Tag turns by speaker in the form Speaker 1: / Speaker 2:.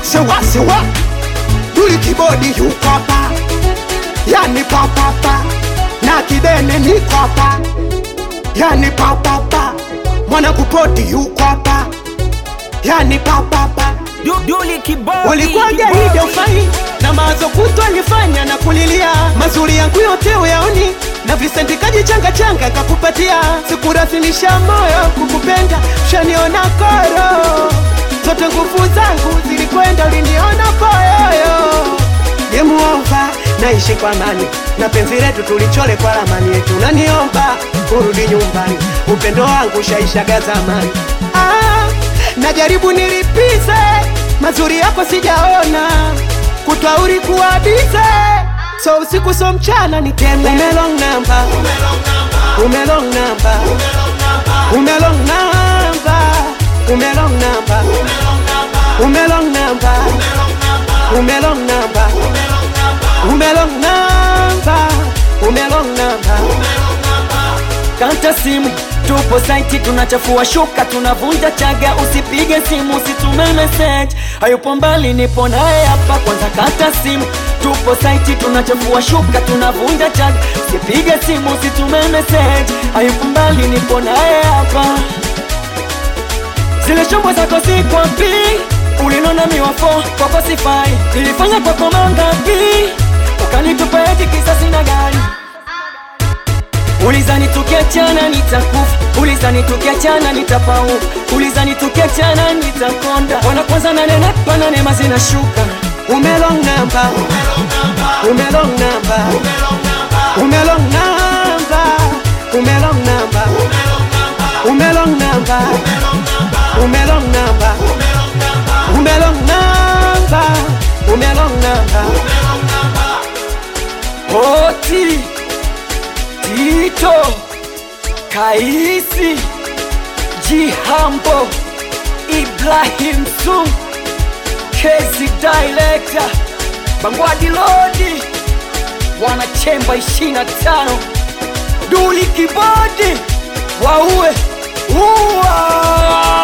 Speaker 1: sewa sewa duli kibodi yuko hapa yani papapa na kidene niko hapa yani papapa mwana kupoti yuko hapa yani papapa
Speaker 2: Du- Duli kibodi
Speaker 1: ulikuwaje
Speaker 2: kibodi.
Speaker 1: hivyo fai na mawazo kutwa nifanya na kulilia mazuri yangu yote uyaoni na visenti kajichanga changa kakupatia sikurasimisha moyo kukupenda shaniona koro zote nguvu zangu zilikwenda uliniona poyoyo yemuomba naishi kwa amani na penzi letu tulichole kwa ramani yetu naniomba kurudi nyumbani upendo wangu shaishaga zamani ah, najaribu nilipize mazuri yako sijaona kutwauri kuwabize so usiku so mchana niteme umelong namba umelong namba umelong namba umelong namba umelong namba umelong namba umelong namba umelong namba
Speaker 2: Kanta simu tupo saiti, tunachafua shuka, tunavunja chaga. Usipige simu, usitume message, hayupo mbali, nipo naye hapa. Kwanza kata simu, tupo saiti, tunachafua shuka, tunavunja chaga. Usipige simu, usitume message, hayupo mbali, nipo naye hapa. Zile shombo zako si kwa pi ulinona miwafo kwako sifai, nilifanya kwako mangapi, ukanitupa eti kisasi na gari Ulizani tukiachana nitakufa, ulizani tukiachana nitapauka, ulizani tukiachana nitakonda. Wana kwanza nanena pana neema zinashuka.
Speaker 1: umelong namba umelong namba umelong namba umelong namba umelong namba umelong namba umelong namba umelong namba
Speaker 2: Oti Tito Kaisi Jihambo Ibrahim Sum Kezi Director Bangwadi Lodi Wanachemba 25 Duli Kibodi Waue Uwa